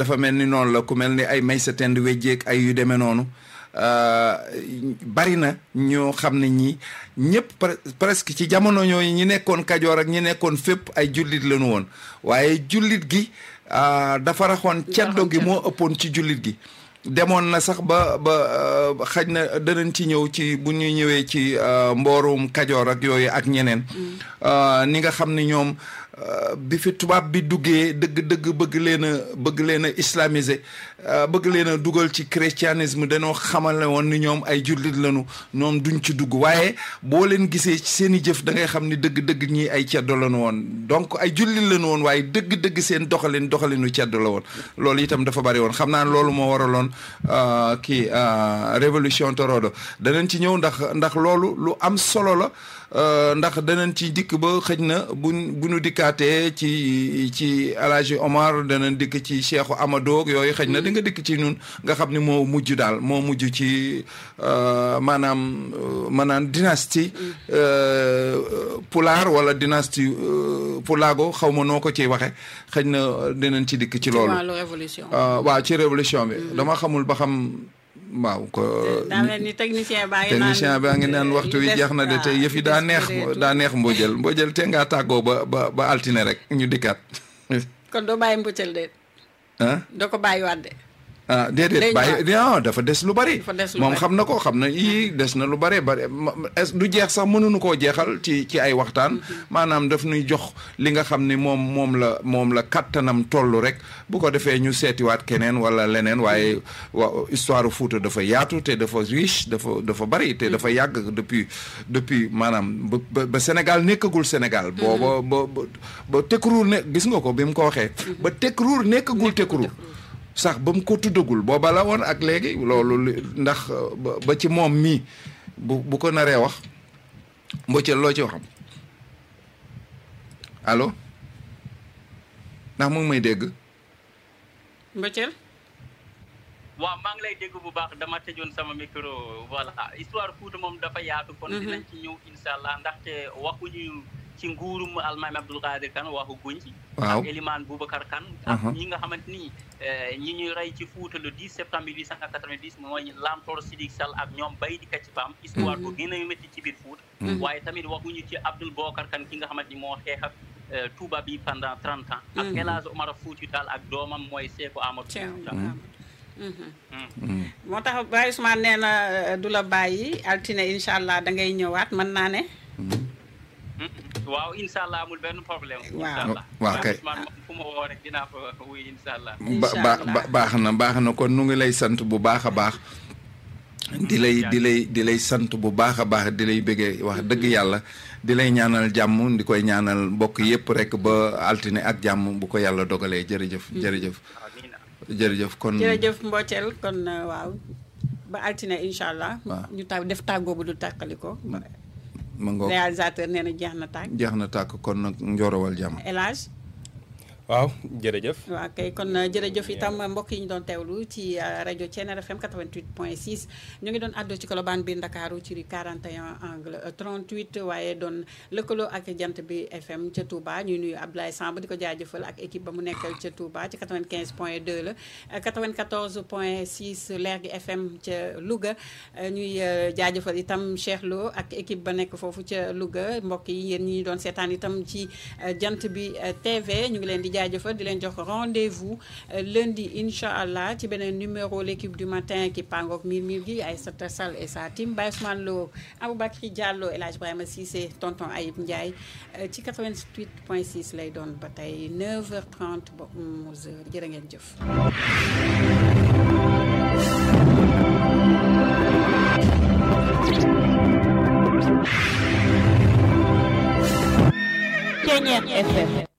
dafa mel ni noonu la ku mel ni ay may sa tend wejjeek ay yu demee noonu bari na ñoo xam ne ñi ñëpp presque ci jamono ñooyu ñi nekkoon kajoor ak ñi nekkoon fépp ay jullit lañu woon waaye jullit gi dafa raxoon ceddo gi moo ëppoon ci jullit gi demoon na sax ba ba xaj na danañ ci ñëw ci bu ñu ñëwee ci mboorum kajoor ak yooyu ak ñeneen ni nga xam ne ñoom bi fi tubaab bi duggee dëgg-dëgg bëgg leen a bëgg leen a islamiser bëgg leen a dugal ci christianisme dañoo xamale woon ni ñoom ay jullit lañu ñoom duñ ci dugg waaye boo leen gisee ci seen i jëf da ngay xam ni dëgg-dëgg ñii ay ceddo lañu woon donc ay jullit lañu woon waaye dëgg-dëgg seen doxalin doxalinu ceddo la woon loolu itam dafa bari woon xam naa loolu moo waraloon kii révolution torodo danañ ci ñëw ndax ndax loolu lu am solo la ndax danañ ci dikk ba xëj na buñ bu ñu dikkaatee ci ci Alaaji Omar danañ dikk ci Cheikhu Amadou yooyu xëj na di nga dikk ci ñun nga xam ni moo mujj daal moo mujj ci maanaam maanaam dynastie Pulaar wala dynastie Pulaago xaw ma noo ko ciy waxe xëj na dinañ ci dikk ci loolu waaw ci révolution bi dama xamul ba xam waaw ko daa mel ni technicien baa ngi naan technicien baa ngi naan waxtu wi jeex na de te yëf yi daa neex daa neex mbojël mbojël te ngaa tàggoo ba ba ba altine rek ñu dikkaat kon doo bàyyi mbojël de ah doo ko bàyyi waat de ah déedéet bàyyi non dafa des lu bari des lu moom bari. xam na ko xam na yii des na lu bari bari est du jeex sax mënuñu koo jeexal ci ci ay waxtaan maanaam daf nuy jox li nga xam ni moom moom la moom la kattanam toll rek bu ko defee ñu seetiwaat keneen wala leneen waaye wa histoire Fuuta dafa yaatu te dafa riche dafa dafa bari te dafa yàgg depuis depuis maanaam ba ba ba Sénégal nekkagul Sénégal booba ba ba ba Tekruur ne gis nga ko bi mu ko waxee ba Tekruur nekkagul Tekruur sax ba mu ko tuddagul booba la woon ak léegi loolu li- ndax ba- ba ci moom mii bu bu ko naree wax mbocceel loo ci waxam allo ndax mu ngi may dégg mbëccël waaw maa ngi lay dégg bu baax dama tëjoon sama micro voilà histoire Fouta moom dafa yaatu kon dinañ ci ñëw incha allah ndaxte waxuñu ci nguurum almaami Abdoul Qadir Kane waxu guñ ci waaw ak Elimane Boubacar Kane ak Mhm. ñi nga xamante ni eh, ñi ñuy rey ci Fouta le 10 septembre 1890 mooy Lamtoor Sidik Sall ak ñoom Baydi Kacci Pam histoire bu gën a métti ci biir Fouta waaye tamit waxuñu ci Abdoul Boubacar Kane ki nga xamante ni moo xeex ak eh, Touba bi pendant 30 ans ak Mhm. El Hadj Omar Fouti Tall ak doomam mooy Sékou Amadou Tiens, Fouta mhm. moo tax Baye Ousmane nee na euh, du la bàyyi altine incha allah da ngay ñëwaat mën naa ne waaw incha allah amul benn problème. Waaw. incha allah Waaw, kay. Ousmane moom fu ma woo rek dinaa fa wuy incha allah. ba Incha ba allah. ba- baax na baax na kon nu ngi lay sant bu baax a baax di lay di lay di lay sant bu baax a baax di lay bëggee wax dëgg yàlla di lay ñaanal jàmm di koy ñaanal mbokk yépp rek ba altine ak jàmm bu ko yàlla dogalee jërëjëf jërëjëf amiin jërëjëf kon jërëjëf mbocceel kon euh, waaw ba altine incha allah Waaw. ñu taw def tàggoo bu du tàkkali ko ma ngoog réalisateur nee na jeex na tàgg jeex na tàkk kon nag njorowal jàmm El Hadj waaw jërëjëf waaw kay kon euh, jërëjëf itam mbokk yi ñu doon teewlu ci euh, rajo Thiéniere FM 88.6 ñu ngi doon àddoo ci Colobane biir Ndakaaru ci rue 41 angle euh, 38 waaye doon lëkkaloo ak jant bi FM ca Touba ñuy nuyu Abdoulaye Samb di ko jaajëfal ak équipe ba mu nekkal ca Touba ci 95.2 la euh, 94.6 Lergui FM ca Louga euh, ñuy euh, jaajëfal itam Cheikh Lo ak équipe ba nekk foofu ca Louga mbokk yi yéen ñi ñu doon seetaan itam ci euh, jant bi euh, TV ñu ngi leen di jaajëfal di leen jox rendez-vous euh, lundi incha allah ci beneen numéro l'équipe du matin ki pangook miir miir gi Aïssata Sall et sa team Baye Ousmane Lo Aboubacry Diallo El Hadj Ibrahima Cissé tonton Ayib Ndiaye euh, ci 88.6 lay doon ba tey 9h30 ba 11h jërë ngeen jëf. Thiéniere FM